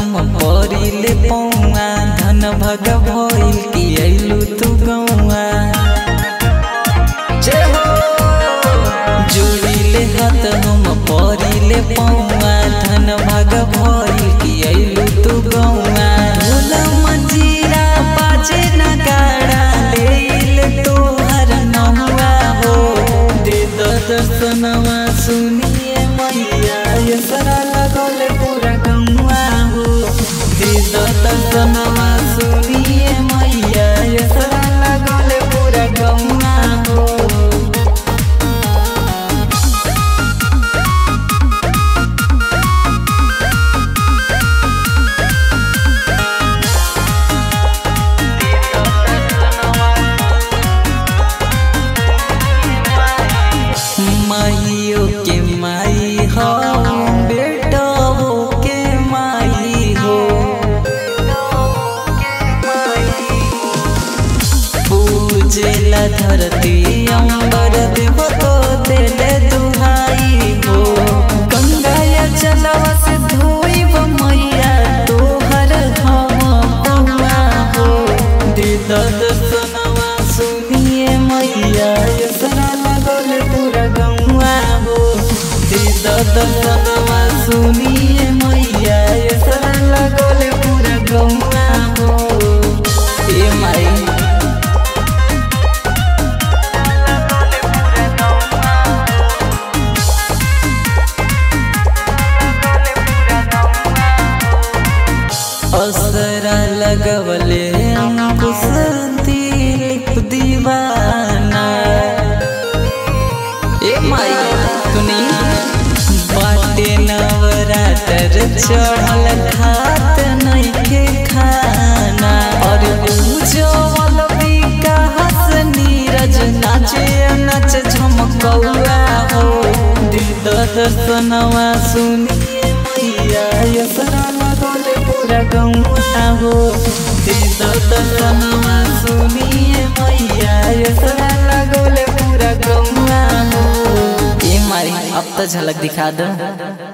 हम परिले पौआ धन भग भइल कि अइलू तू गौआ जय हो जुड़िले हाथ हम परिले पौआ धन भग भइल कि अइलू तू गौआ ढोल मंजीरा बाजे नगाड़ा लेले तोहर नहुआ हो दे द दर्शनवा सुनिए मैया यसरा लगल पूरा गौआ हो दे द दर्शनवा सुनिए मैया यसरा लगल पूरा गौआ हो माइयो के माई हो बेटो के माई हो पूजेला धरती अंबर देव तो देले दुहाई हो गंगाया चलवा से धोइब मैया तोहर हम पौआ हो दे दर्शनवा सुनिए मैया यसरा लगल पूरा गौआ हो दे दर्शनवा सुनिए मैया यसरा लगल पूरा गौआ हो ए माई असरा लगवले अंकुश दिलीप दीवाना ए माई सुनी बाटे नवरात्र चढ़ल खात नइखे खाना और उजवल विकास नीरज नाचे नच झमकौआ हो दीद दर्शनवा सुनिए मैया यसरा लगल पूरा गौआ हो दीद दर्शनवा सुनिए मैया यसरा लगल पूरा गौआ हो ए मारी अब तो झलक दिखा दो